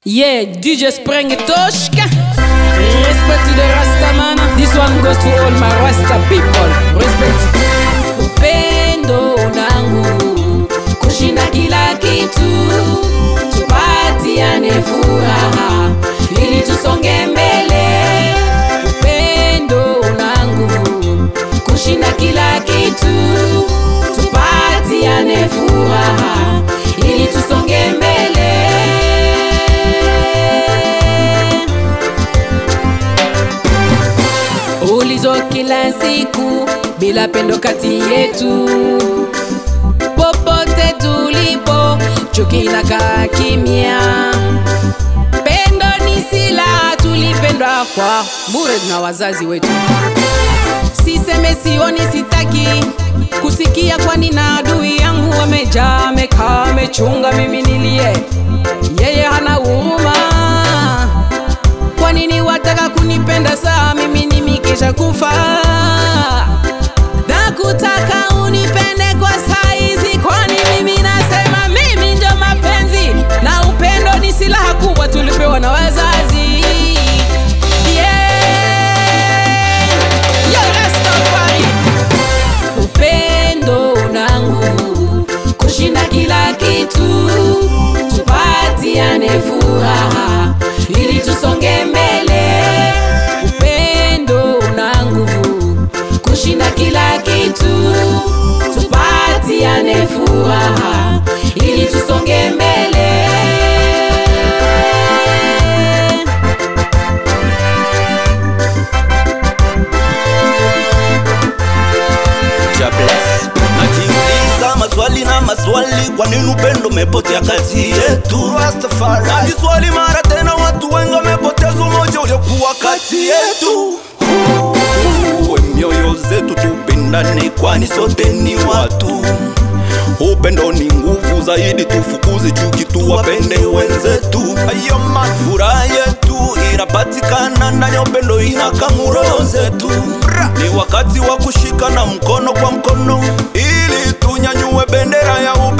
Yeah, DJ Spring Toshka. Respect to the Rastaman. This one goes to all my Rasta people. Respect. Upendo unangu kushinda kila kitu, tupatiane furaha ili tusonge mbele. Upendo unangu kushinda kila kitu, tupatiane furaha ili tusonge mbele. ulizo kila siku bila pendo kati yetu, popote tulipo chuki na kaa kimya. Pendo ni silaha, tulipendwa kwa bure na wazazi wetu. Siseme sioni, sitaki kusikia, kwani na adui yangu amejaa, amekaa, amechunga, mimi nilie, yeye hana huruma kwa nini wataka kunipenda saa mimi nimikisha kufa na kutaka unipende kwa saizi kwani mimi nasema mimi ndio mapenzi na upendo ni silaha kubwa tulipewa na wazazi yeah. Yo, Rastafari. upendo unangu kushinda kila kitu tupatiane furaha ili tusonge mbele upendo una nguvu kushinda kila kitu tupatiane furaha ili tusonge mbele Ja bless. najiuliza maswali na maswali kwa nini upendo umepotea kati yetu najiswali mara tena watu wengi wamepoteza umoja uliokuwa kati yetu Tufungue mioyo zetu tupendane kwani sote ni watu upendo ni nguvu zaidi tufukuze chuki tuwapende wenzetu ayo man furaha yetu inapatikana ndani ya upendo inakamuro zetu ni wakati wa kushikana mkono kwa mkono ili tunyanyue bendera ya upendo